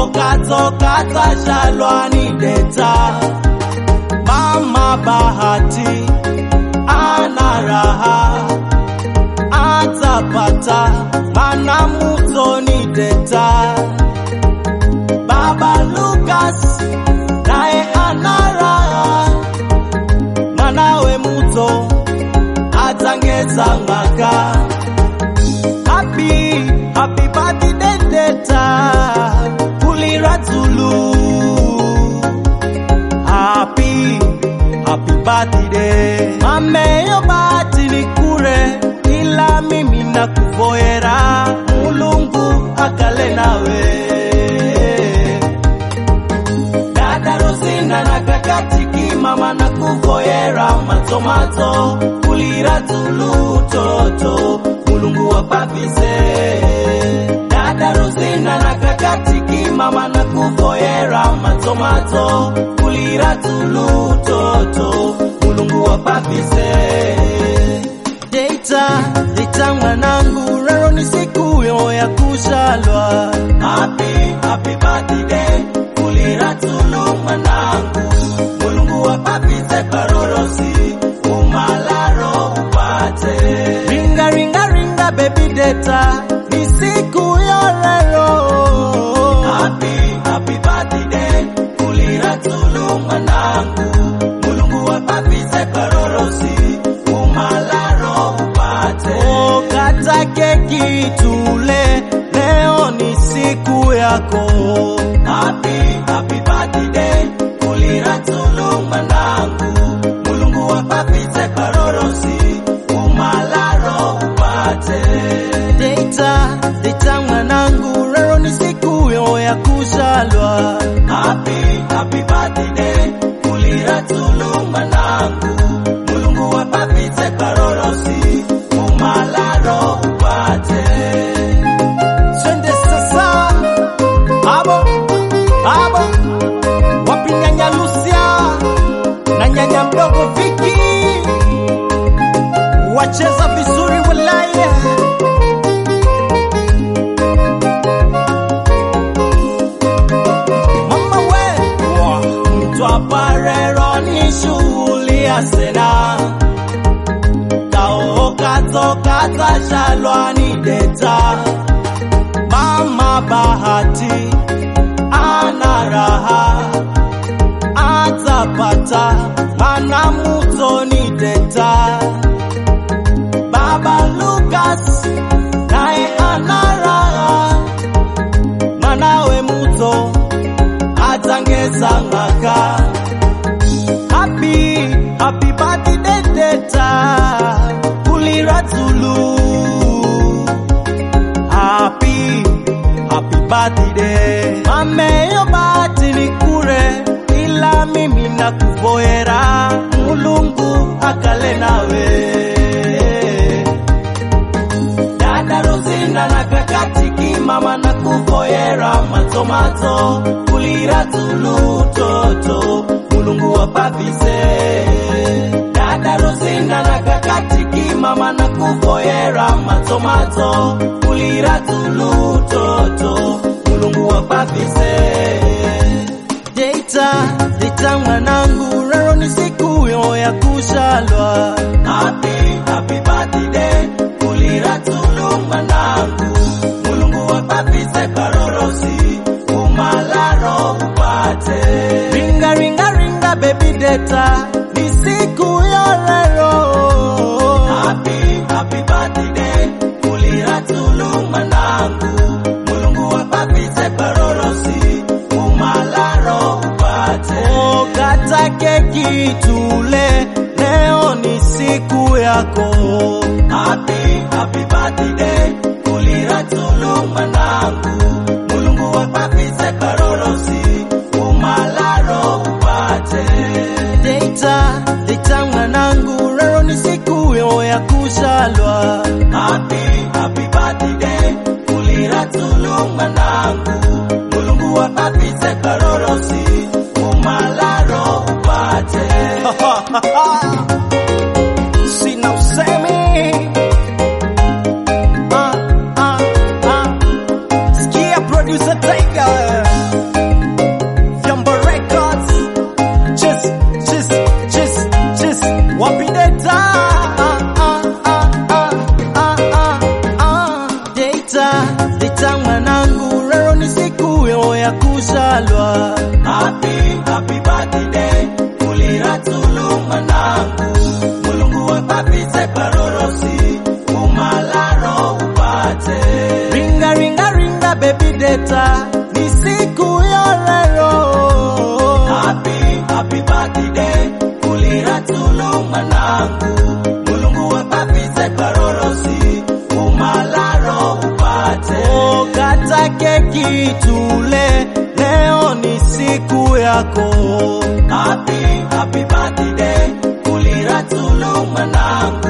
okatokata shalwani deta mama bahati ana raha atapata mana mutoni deta baba lukas naye ana raha mwanawe muto atangeza ngaka happy happy birthday deta kulira tulu happy happy birthday mameyo bahati ni kure ila mimi nakuvoera mulungu akale nawe dada Rosina na kakatiki mama na kuvoera matomato kulira tulu toto mulungu wapapise dada Rosina na kakatiki mama na kuvoera matomato kulira tulu toto mulungu wapapise Deita, deita mwanangu, leo ni siku yo ya kuzalwa. Happy, happy birthday, kulira tulu mwanangu. Mulungu wapapise parorosi, umalaro upate. Ringa, ringa, ringa, baby deta, ni siku yo leo. Happy, happy birthday, kulira tulu mwanangu. Mulungu wapapise parorosi, umalaro upate. Oh, kata keki tule, leo ni siku yako. Happy, happy birthday, kulira tulu mwanangu. Mulungu wapapise parorosi, umalaro upate. Deita, deita mwanangu, leo ni siku yo ya kuzalwa. Happy, happy birthday, kulira tulu mwanangu. Mulungu wapapise parorosi, umalaro upate. Twende sasa, abo, abo, wapi nyanya Lucia na nyanya mdogo Viki, wacheza vizuri walaya. Mama we, mtwaparero ni shughuli ya sena kaokatokata shalwani deta mama bahati ana raha atapata mana mutoni deta baba lukas naye ana raha mwanawe muto atangeza ngaka happy happy birthday deta kulira tulu happy happy birthday mameyo bahati ni kure ila mimi nakuvoera mulungu akale nawe dada Rosina na kakatiki mama na kuvoera matomato kulira tulu toto mulungu wapapise dada Rosina na kakatiki mama na kuvoera matomato kulira tulu toto mulungu wapapise Deita, deita mwanangu, leo ni siku yo ya kuzalwa. Happy, happy birthday, kulira tulu mwanangu. Mulungu wapapise parorosi, umalaro upate. Ringa, ringa, ringa, baby deta, ni siku yo leo. Happy, happy birthday, kulira tulu mwanangu. Mulungu wapapise parorosi, umalaro upate. Oh, kata keki tule, leo ni siku yako. Happy, happy birthday, kulira tulu mwanangu. Mulungu wapapise parorosi, umalaro upate. Deita, deita mwanangu, leo ni siku yo ya kuzalwa. Happy, happy birthday, kulira tulu mwanangu. Mulungu wapapise parorosi, umalaro upate. kushalwa. Happy, happy birthday, kuliratulu mwanangu. Mulungu wapapite parorosi, umalaro upate. Ringa, ringa, ringa, baby data, ni siku ya leo. Happy, happy birthday, kuliratulu mwanangu. Mulungu wapapite parorosi, umalaro upate. Oh, kata keki tule, leo ni siku yako. Happy, happy birthday, kuliratulu mwanangu.